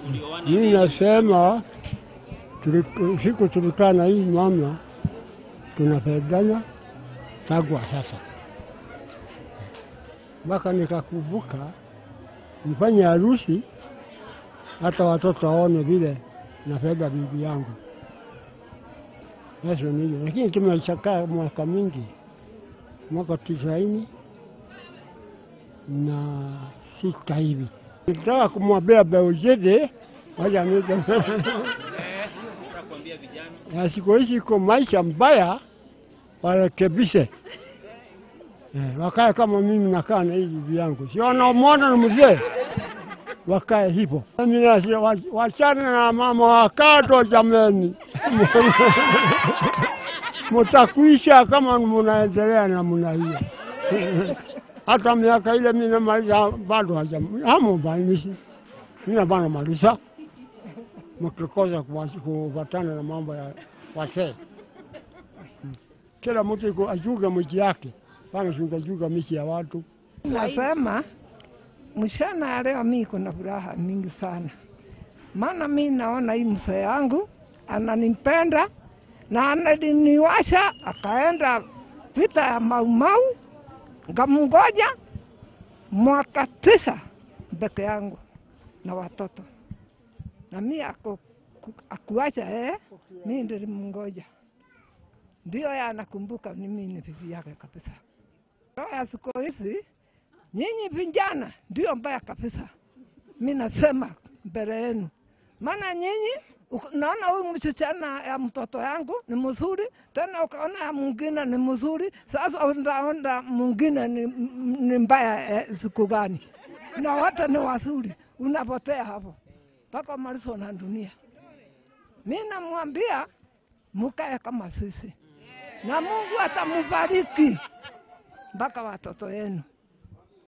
ulioana Mimi lini? nasema tuli- siku tulikaa na hii mama tunapendana tangu wa sasa, mpaka nikakumbuka nifanye harusi hata watoto waone vile napenda bibi yangu. Yesu ni hivyo, lakini tumeshakaa mwaka mingi, mwaka tisaini na sita hivi. Nitaka kumwambia Beujede waja nite Eh, nataka kuambia vijana na siku hizi iko maisha mbaya, warekebishe eh, wakae kama mimi nakaa na hii bibi yangu, si wanaomwona ni mzee, wakae hivyo. Mimi nasi- wa- wachane na mama wakato, jameni mutakuisha kama munaendelea namna hiyo. Hata miaka ile mimi namaliza bado haja hamo banisi mimi bado maliza mkikosa kuwa- kufuatana na mambo ya wasee. Kila mtu iko ajuga miji yake, pana singajuga miji ya watu. Nasema mshana ya leo mi kuna furaha mingi sana, maana mi naona hii mzee yangu ananipenda na ananiwasha, akaenda vita ya Maumau, ngamngoja mwaka tisa peke yangu na watoto, na mi ako akuacha eh, mi ndilimngoja, ndio ya anakumbuka mimi ni bibi yake kabisa. Roho ya siku hizi nyinyi vijana ndio mbaya kabisa. Mi nasema mbele yenu, maana nyinyi uko- naona huyu msichana ya mtoto yangu ni mzuri, tena ukaona ya mwingine ni mzuri. Sasa utaona mwingine ni, ni mbaya eh, siku gani? Na wote ni wazuri, unapotea hapo mpaka malizo na dunia. Mi namwambia mukae kama sisi, na Mungu atamubariki mpaka watoto yenu.